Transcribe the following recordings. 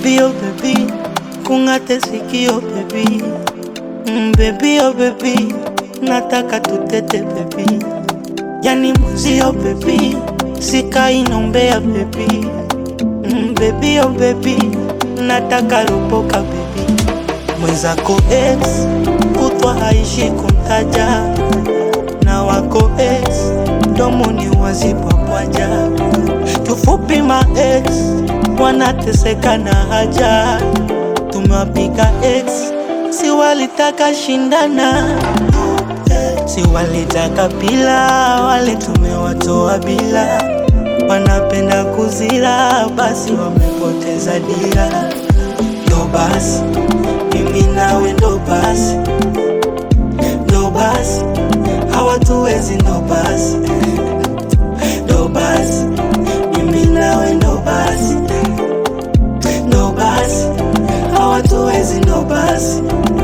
Baby oh baby, kung'ate sikio baby mm, baby oh baby, nataka tutete baby, yani muzio baby, sikai nombea baby mm, baby oh baby, nataka ropoka baby, mwenzako ex kutwa haishi kumtaja na wako ex domoni wazipapwaja kifupi ma ex wanateseka na haja tumewapiga ex si walitaka shindana si walitaka pila wale tumewatoa bila wanapenda kuzila basi wamepoteza dira ndo basi mimi nawe ndo basi ndo basi hawatuwezi ndo basi ndo basi mimi nawe ndo basi ndo basi hawatuwezi ndo basi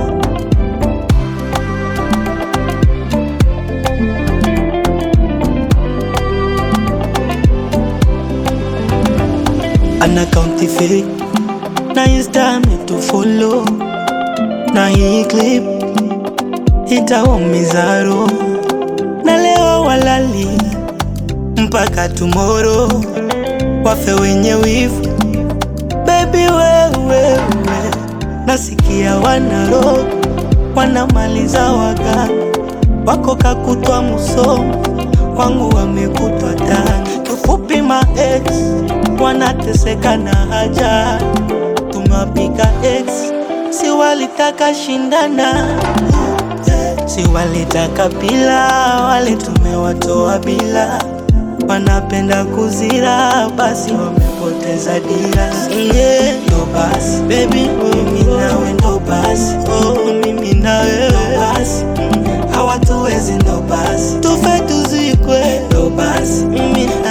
ana kaunti fake na insta ametufollow na hii clip itawaumiza roho na leo walali mpaka tomorrow wafe wenye wivu bebi wewewe nasikia wanaro wanamaliza waganga wako kakutwa musomo wangu wamekutwa tani kifupi ma ex wanateseka na haja tumewapiga ex si walitaka shindana si walitaka pila wale tumewatoa bila wanapenda kuzira basi wamepoteza dira yeah. ndo basi baby mimi nawe ndo basi oh, mimi nawe ndo basi mm. hawatuwezi ndo basi tufe tuzikwe ndo basi mimi